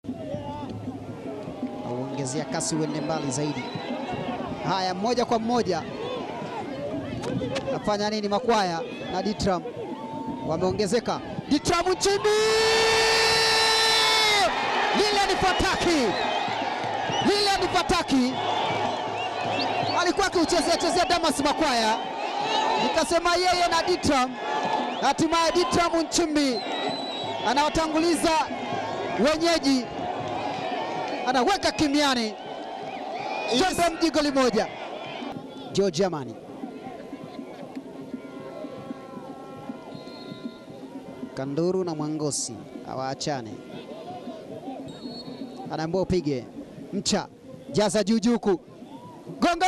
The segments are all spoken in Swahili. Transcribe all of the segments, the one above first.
auongezea kasi uende mbali zaidi. Haya, moja kwa moja nafanya nini? Makwaya na Ditram wameongezeka. Ditram Nchimbi, lile ni fataki, lile ni fataki. Alikuwa akiuchezea chezea Damas Makwaya, nikasema yeye na Ditram. Hatimaye Ditram Nchimbi anawatanguliza wenyeji, anaweka kimiani Jembe mji goli moja. George Amani Kanduru na Mwangosi hawaachane, anaambiwa upige mcha jaza juujuku gonga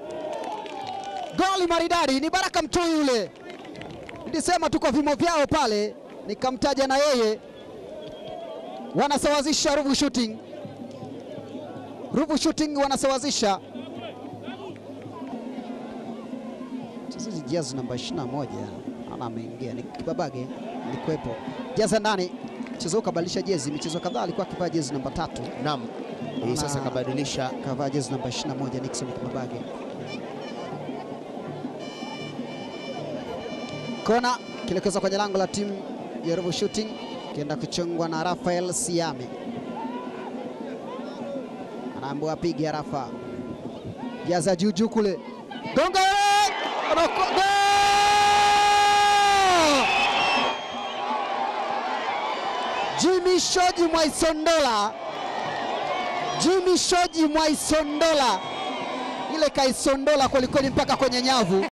goli maridadi. Ni Baraka Mtui yule, nilisema tuko vimo vyao pale, nikamtaja na yeye. Wanasawazisha Ruvu Shooting, Ruvu Shooting wanasawazisha. Mchezaji jazi namba 21 ana ameingia, ni Kibabage alikuwepo, jaza ndani. Mchezo huu kabadilisha jezi, michezo kadhaa alikuwa akivaa jezi namba tatu, Naam, hii sasa Na- kabadilisha kavaa jezi namba 21 Nixon Kibabage. Kona kielekezwa kwenye lango la timu ya Ruvu Shooting, kienda kuchongwa na Rafael Siame, anaambiwa apige Rafa, jaza juu juu kule, gonga Anako- Goal! Jimmy Shoji Mwaisondola, Jimmy Shoji Mwaisondola, ile kaisondola kwelikweli mpaka kwenye nyavu.